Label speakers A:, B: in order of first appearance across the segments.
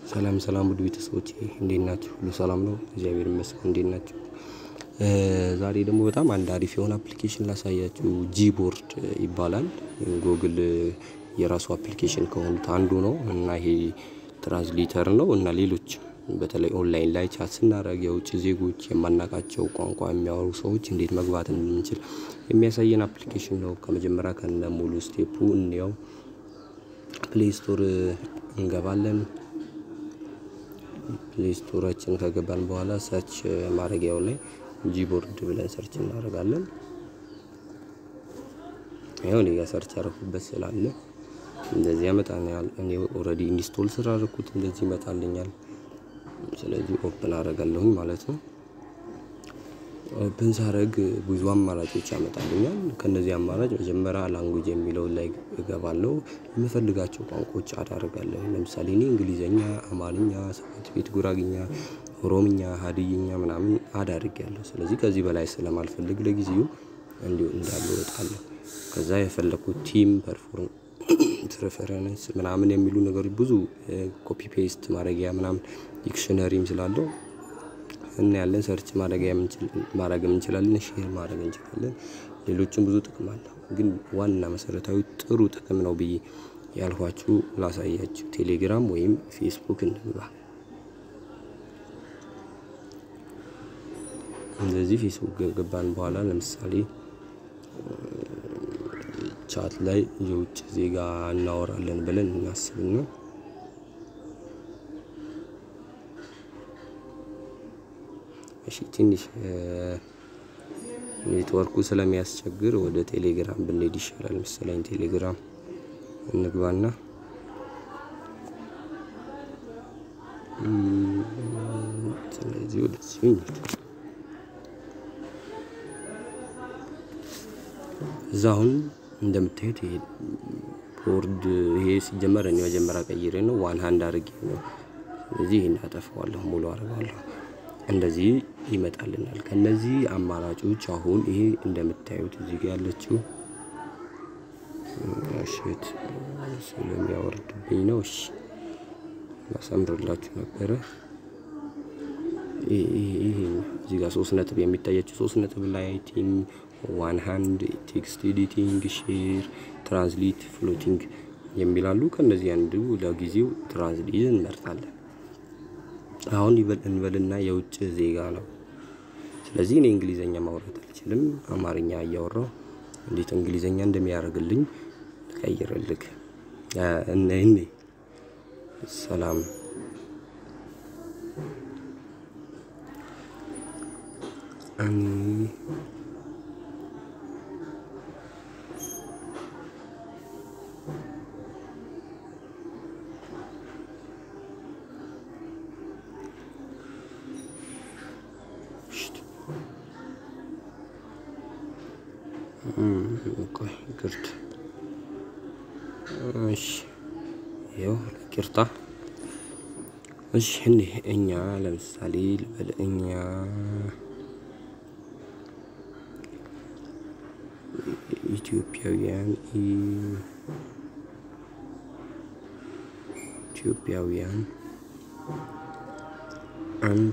A: ሰላም ሰላም ውድ ቤተሰቦቼ እንዴት ናችሁ? ሁሉ ሰላም ነው? እግዚአብሔር ይመስገን። እንዴት ናችሁ? ዛሬ ደግሞ በጣም አንድ አሪፍ የሆነ አፕሊኬሽን ላሳያችሁ። ጂቦርድ ይባላል። ጎግል የራሱ አፕሊኬሽን ከሆኑት አንዱ ነው እና ይሄ ትራንስሌተር ነው እና ሌሎች በተለይ ኦንላይን ላይ ቻት ስናደርግ የውጭ ዜጎች የማናውቃቸው ቋንቋ የሚያወሩ ሰዎች እንዴት መግባት እንደምንችል የሚያሳየን አፕሊኬሽን ነው። ከመጀመሪያ ከነ ሙሉ ስቴፑ እንየው። ፕሌይ ስቶር እንገባለን። ፕሌይ ስቶራችን ከገባን በኋላ ሰርች ማድረጊያው ላይ ጂቦርድ ብለን ሰርች እናደርጋለን። ይኸው እኔ ጋር ሰርች ያደረኩበት ስላለ እንደዚህ ያመጣልኛል። እኔ ኦልሬዲ ኢንስቶል ስላደረኩት እንደዚህ ይመጣልኛል። ስለዚህ ኦፕን አደርጋለሁኝ ማለት ነው። ኦፕን ሳረግ ብዙ አማራጮች ያመጣልኛል። ከነዚህ አማራጭ መጀመሪያ ላንጉጅ የሚለው ላይ እገባለሁ። የምፈልጋቸው ቋንቋዎች አዳርጋለሁ። ለምሳሌ እኔ እንግሊዘኛ፣ አማርኛ፣ ሰባት ቤት ጉራግኛ፣ ኦሮምኛ፣ ሀዲይኛ ምናምን አዳርጌያለሁ። ስለዚህ ከዚህ በላይ ስለማልፈልግ ለጊዜው እንዲሁ እንዳለ እወጣለሁ። ከዛ የፈለኩት ቲም ፐርፎርም ፕሬፈረንስ ምናምን የሚሉ ነገሮች ብዙ ኮፒ ፔስት ማድረጊያ ምናምን ዲክሽነሪም ስላለው እናያለን። ሰርች ማድረግ እንችላለን፣ ሼር ማድረግ እንችላለን። ሌሎችም ብዙ ጥቅም አለው። ግን ዋና መሰረታዊ ጥሩ ጥቅም ነው ብዬ ያልኋችሁ ላሳያችሁ። ቴሌግራም ወይም ፌስቡክ እንግባ። እንደዚህ ፌስቡክ ገባን በኋላ ለምሳሌ ቻት ላይ የውጭ ዜጋ እናወራለን ብለን እናስብና እሺ ትንሽ ኔትወርኩ ስለሚያስቸግር ወደ ቴሌግራም ብንሄድ ይሻላል መሰለኝ። ቴሌግራም እንግባና ስለዚህ ወደዚህ እንሂድ። እዛ አሁን እንደምታዩት ይሄ ቦርድ ይሄ ሲጀመር እኔ መጀመሪያ ቀይሬ ነው ዋን ሃንድ አድርጌ ነው። ስለዚህ ይሄን አጠፋዋለሁ፣ ሙሉ አድርገዋለሁ። እንደዚህ ይመጣልናል። ከነዚህ አማራጮች አሁን ይሄ እንደምታዩት እዚህ ጋር ያለችው እሺት ስለሚያወርድብኝ ነው። እሺ ላሳምርላችሁ ነበረ። ይሄ እዚህ ጋር ሶስት ነጥብ የሚታያቸው ሶስት ነጥብ ላይ ቲም ዋን ሃንድ ቴክስት ኤዲቲንግ፣ ሼር፣ ትራንስሌት፣ ፍሎቲንግ የሚላሉ ከነዚህ አንዱ ለጊዜው ትራንስሌት እንመርጣለን። አሁን እንበልና የውጭ ዜጋ ነው። ስለዚህ እኔ እንግሊዘኛ ማውራት አልችልም። አማርኛ እያወራው እንዴት እንግሊዘኛ እንደሚያደርግልኝ ልቀይርልክ። እኔ ሰላም እኔ ቆይ ይቅርታ። እሺ ይኸው ይቅርታ። እሺ እንዴ እኛ ለምሳሌ ልበል እኛ ኢትዮጵያውያን ኢትዮጵያውያን አንድ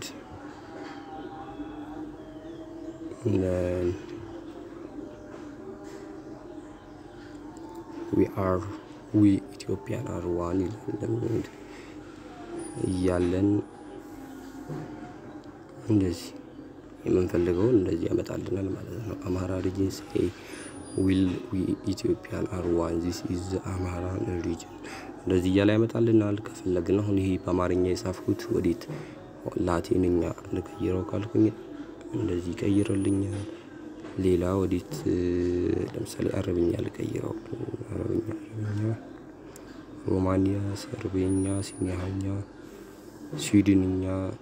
A: ዊ አር ዊ ኢትዮጵያን አር ዋን ይላል እያለን እንደዚህ የምንፈልገውን እንደዚህ ያመጣልናል ማለት ነው። አማራ ሪጅን ሴይ ዊል ዊ ኢትዮጵያን አር ዋን ዚስ ኢዝ አማራን ሪጅን እንደዚህ እያለ ያመጣልናል። ከፈለግን አሁን ይሄ በአማርኛ የጻፍኩት ወዴት ላቲንኛ ልቀይረው ካልኩኝ እንደዚህ ይቀይርልኛል። ሌላ ወዴት ለምሳሌ አረብኛ ልቀይረው፣ አረብኛ፣ ሮማንያ፣ ሰርቤኛ፣ ሲኒያኛ፣ ስዊድንኛ፣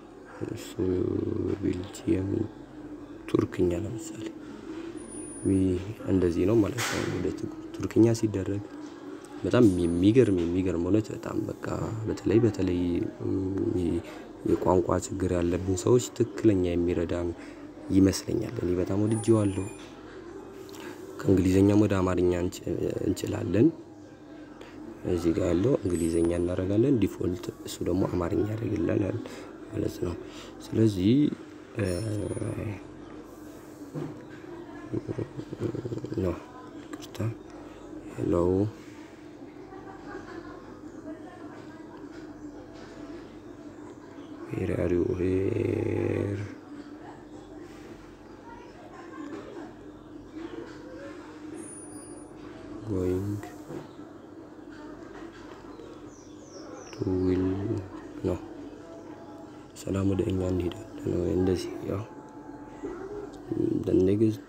A: ቤልጂየም፣ ቱርክኛ ለምሳሌ እንደዚህ ነው ማለት ነው። ወደ ቱርክኛ ሲደረግ በጣም የሚገርም የሚገርም እውነት በጣም በቃ በተለይ በተለይ የቋንቋ ችግር ያለብን ሰዎች ትክክለኛ የሚረዳን ይመስለኛል። እኔ በጣም ወድጄዋለሁ። ከእንግሊዘኛም ወደ አማርኛ እንችላለን። እዚህ ጋር ያለው እንግሊዘኛ እናደርጋለን። ዲፎልት እሱ ደግሞ አማርኛ ያደርግልናል ማለት ነው። ስለዚህ ነው ይቅርታ ሄሎ ሄር አር ዩ ሄር ጎይንግ ቱ ዊል ነው ሰላም ወደ እኛ እንሄዳለን። እንደዚህ ያው ኔክስት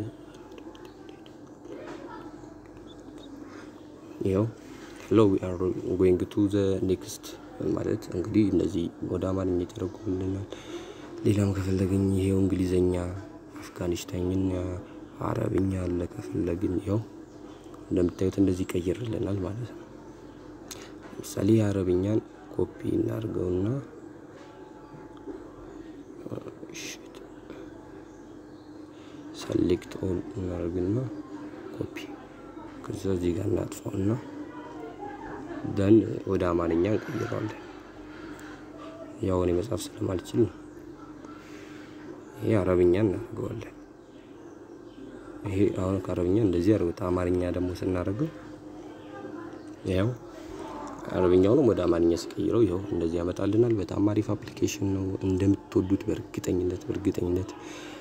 A: ያው ሄሎ ዊ አር ጎይንግ ቱ ዘ ኔክስት ማለት እንግዲህ እነዚህ ወደ አማርኛ የተረጎሙልናል። ሌላም ከፈለግን ይሄው እንግሊዘኛ፣ አፍጋኒስታንኛ፣ አረብኛ አለ ከፈለግን ያው እንደምታዩት እንደዚህ ይቀይርልናል ማለት ነው። ለምሳሌ የአረብኛን ኮፒ እናድርገውና ሰሌክት ኦል እናደርግና ኮፒ ከዛ እዚህ ጋር እናጥፋውና ደን ወደ አማርኛ እንቀይረዋለን። ያው እኔ መጻፍ ስለማልችል ነው። ይሄ አረብኛ እናደርገዋለን። ይሄ አሁን ከአረብኛ እንደዚህ አድርጉት። አማርኛ ደግሞ ስናደርገው ያው አረብኛውንም ወደ አማርኛ ሲቀይረው ይኸው እንደዚህ ያመጣልናል። በጣም አሪፍ አፕሊኬሽን ነው። እንደምትወዱት በእርግጠኝነት በእርግጠኝነት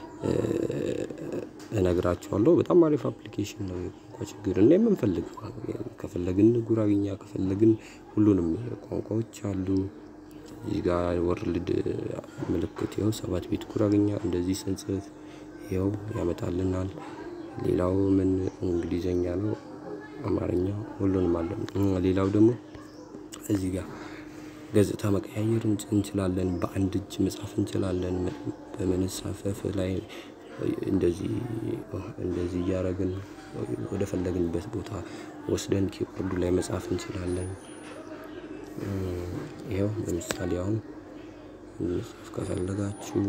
A: እነግራችኋለሁ። በጣም አሪፍ አፕሊኬሽን ነው። የቋንቋ ችግር እና የምንፈልገው ከፈለግን ጉራግኛ ከፈለግን ሁሉንም ቋንቋዎች አሉ። እዚህ ጋር ወርልድ ምልክት ይኸው ሰባት ቤት ጉራግኛ እንደዚህ ስንጽፍ ይኸው ያመጣልናል። ሌላው ምን እንግሊዘኛ ነው፣ አማርኛ ሁሉንም አለ። ሌላው ደግሞ እዚህ ጋር ገጽታ መቀያየር እንችላለን። በአንድ እጅ መጻፍ እንችላለን። በመነሳፈፍ ላይ እንደዚህ እንደዚህ እያደረግን ወደ ፈለግንበት ቦታ ወስደን ኪቦርዱ ላይ መጻፍ እንችላለን። ይኸው ለምሳሌ አሁን መጻፍ ከፈለጋችሁ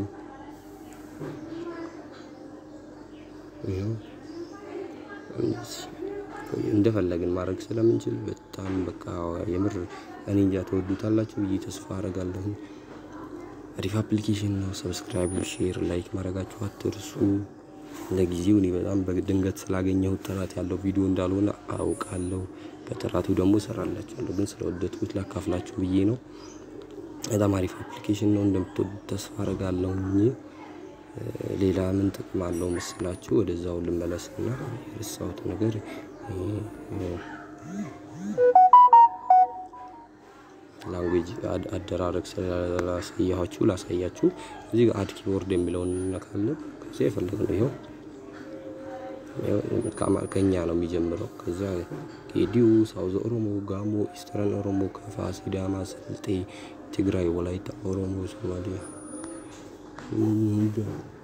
A: ይኸው እንደፈለግን ማድረግ ስለምንችል በጣም በቃ የምር እኔ እንጃ ተወዱታላችሁ ብዬ ተስፋ አደርጋለሁ። አሪፍ አፕሊኬሽን ነው። ሰብስክራይብ፣ ሼር፣ ላይክ ማድረጋችሁ አትርሱ። ለጊዜው እኔ በጣም በድንገት ስላገኘሁት ጥራት ያለው ቪዲዮ እንዳልሆነ አውቃለሁ። በጥራቱ ደግሞ እሰራላችኋለሁ፣ ግን ስለወደድኩት ላካፍላችሁ ብዬ ነው። በጣም አሪፍ አፕሊኬሽን ነው። እንደምትወዱት ተስፋ አደርጋለሁ። ሌላ ምን ጥቅም አለው መስላችሁ? ወደዛው ልመለስና የረሳሁት ነገር ላንጉጅ አደራረግ ስላሳያችሁ ላሳያችሁ። እዚህ ጋር አድ ኪቦርድ የሚለውን እንነካለን። ከዚያ የፈለግነው ይኸው ከኛ ነው የሚጀምረው። ከዚያ ጌዲዮ፣ ሳውዝ ኦሮሞ፣ ጋሞ፣ ኢስተርን ኦሮሞ፣ ከፋ፣ ሲዳማ፣ ስልጤ፣ ትግራይ፣ ወላይታ፣ ኦሮሞ፣ ሶማሊያ